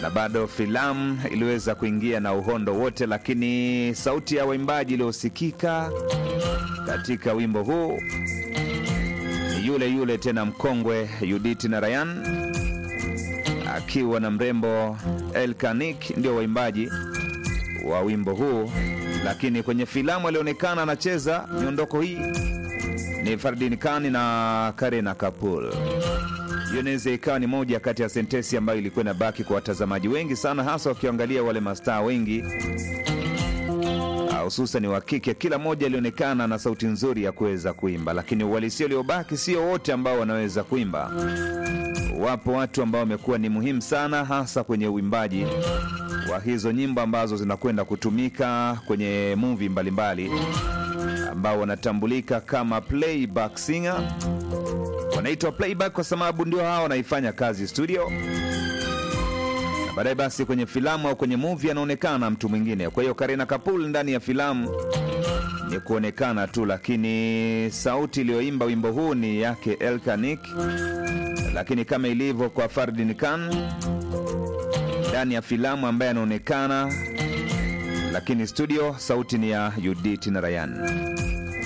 na bado filamu iliweza kuingia na uhondo wote, lakini sauti ya waimbaji iliyosikika katika wimbo huu ni yule yule tena mkongwe Judith Narayan akiwa na mrembo Elkanik, ndio waimbaji wa wimbo huu, lakini kwenye filamu alionekana anacheza miondoko hii ni Fardin Khan na Karena Kapoor. Hiyo inaweza ikawa ni moja kati ya sentesi ambayo ilikuwa inabaki kwa watazamaji wengi sana, hasa wakiangalia wale mastaa wengi hususan wa kike. Kila mmoja alionekana na sauti nzuri ya kuweza kuimba, lakini uhalisia uliobaki sio wote ambao wanaweza kuimba. Wapo watu ambao wamekuwa ni muhimu sana, hasa kwenye uimbaji wa hizo nyimbo ambazo zinakwenda kutumika kwenye movie mbalimbali, ambao wanatambulika kama playback singer. Wanaitwa playback kwa sababu ndio hao wanaifanya kazi studio na baadaye basi kwenye filamu au kwenye movie anaonekana mtu mwingine. Kwa hiyo Karina Kapoor ndani ya filamu ni kuonekana tu, lakini sauti iliyoimba wimbo huu ni yake Elkanik, lakini kama ilivyo kwa Fardin Khan ndani ya filamu ambaye anaonekana, lakini studio sauti ni ya Judith Narayan.